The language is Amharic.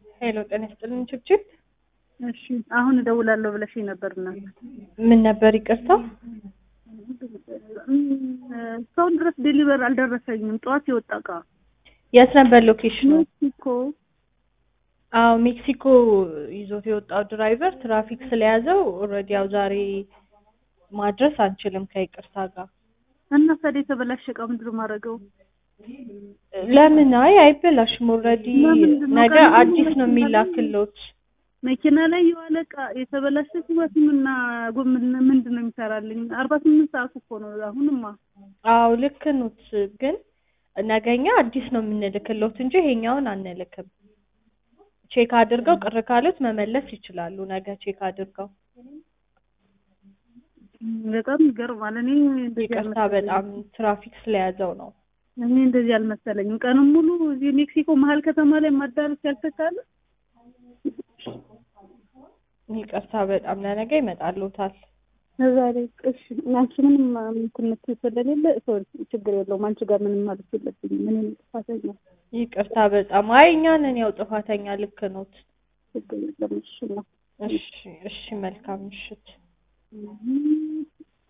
ሄሎ ጤና ይስጥልኝ ችብችብ። እሺ አሁን እደውላለሁ ብለሽኝ ነበርና ምን ነበር ይቅርታ? እስካሁን ድረስ ዴሊቨር አልደረሰኝም። ጠዋት የወጣ እቃ የት ነበር ሎኬሽኑ? ሜክሲኮ። አዎ ሜክሲኮ ይዞት የወጣው ድራይቨር ትራፊክ ስለያዘው ኦልሬዲ ያው ዛሬ ማድረስ አንችልም ከይቅርታ ጋር። እና ታዲያ የተበላሸ እቃ ምንድን ነው የማደርገው? ለምን? አይ አይበላሽም። ኦልሬዲ ለምንድን ነው? ነገ ቀኑን አዲስ ሙሉ ነው የሚላክሎት። መኪና ላይ የዋለ እቃ የተበላሸ ቲማቲምና ጎመን ምንድን ነው የሚሰራልኝ? አርባ ስምንት ሰዓት እኮ ነው አሁንማ። አዎ ልክ ኖት፣ ግን ነገኛ አዲስ ነው የምንልክሎት እንጂ ይሄኛውን አንልክም። ቼክ አድርገው ቅር ካሉት መመለስ ይችላሉ። ነገ ቼክ አድርገው። በጣም ይገርማል። እኔ እንደዚህ ይቅርታ አልመሰለኝም። በጣም ትራፊክ ስለያዘው ነው። እኔ እንደዚህ አልመሰለኝም። ቀኑን ሙሉ እዚህ ሜክሲኮ መሀል ከተማ ላይ ማዳረስ ያልተቻለ ይቅርታ በጣም ለነገ ይመጣሉታል። ዛሬ እሺ፣ አንቺ ምንም ምክንያት ስለሌለ ሰው ችግር የለውም። አንቺ ጋር ምንም ማለት የለብኝም። እኔ ጥፋተኛ ይቅርታ በጣም አይ እኛ ነን ያው ጥፋተኛ። ልክ ኖት። ችግር የለም። እሺ ነው እሺ እሺ፣ መልካም ምሽት። እም